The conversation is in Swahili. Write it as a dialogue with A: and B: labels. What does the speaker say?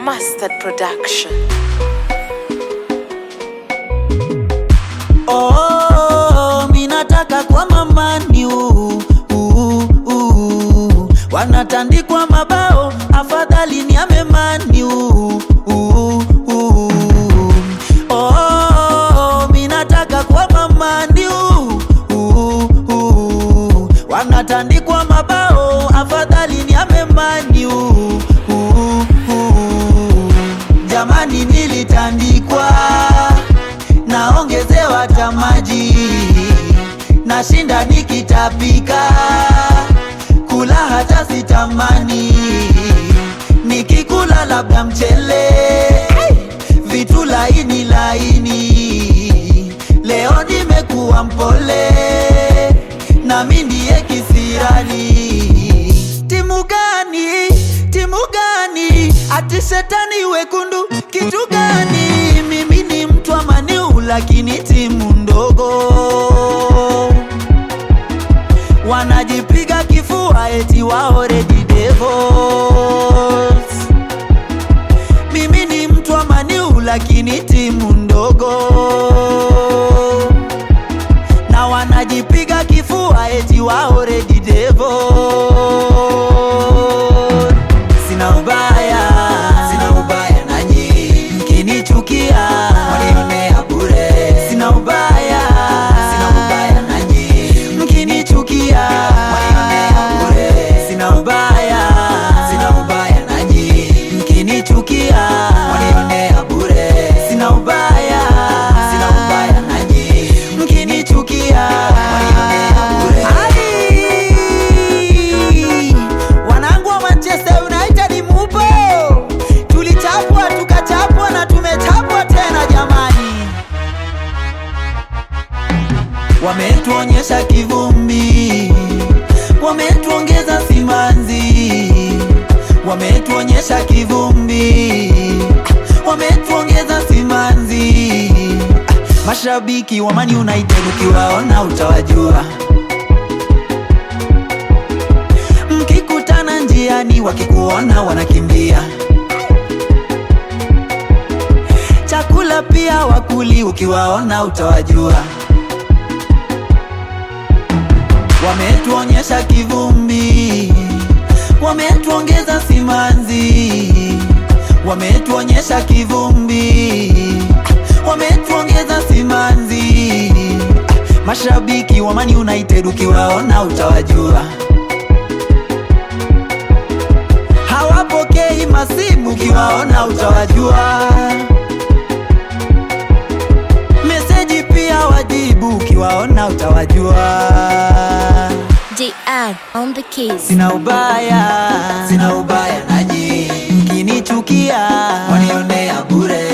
A: Mustard Production.
B: Oh, minataka kwa mamani uh, uh, uh. Wanatandikwa mabao afadhali ni amemani uh, uh, uh. Oh, minataka kwa mamani uh, uh, uh. Wanatandikwa mabao afadhali ni amemani uh, uh, uh. Jamani nilitandikwa naongezewa tamaji nashinda nikitapika kula hata sitamani nikikula labda mchele vitu laini laini leo nimekuwa mpole nami ndiye kisirani timu gani timu gani ati shetani wekundu kitu gani mimi ni mtu wa maniu lakini timu ndogo wanajipiga kifua eti wao Red Devils mimi ni mtu wa maniu lakini timu ndogo na wanajipiga kifua eti wao Red Devils sina ubaya sina ubaya nanyi mkinichukia mwanionea bure sina ubaya sina ubaya nanyi mkinichukia mwanionea bure sina ubaya sina ubaya nanyi mkinichukia mwanionea bure sina ubaya sina ubaya nanyi mkinichukia mwanionea bure Ai! wanangu wa Manchester United mupo tulichapwa tukachapwa na tumechapwa tena jamani wametuonyesha kivumbi, wametuongeza simanzi, wametuonyesha kivumbi, wametuongeza simanzi. Mashabiki wa Man United ukiwaona utawajua, mkikutana njiani wakikuona wanakimbia. Chakula pia wakuli, ukiwaona utawajua. wametuonyesha kivumbi, wametuongeza simanzi, wametuonyesha kivumbi, wametuongeza simanzi. Mashabiki wa Man United ukiwaona utawajua, hawapokei masimu, ukiwaona utawajua. Meseji pia wajibu, ukiwaona utawajua.
C: JR on the keys.
B: Sina ubaya, sina ubaya nanyi, mkinichukia wanionea bure.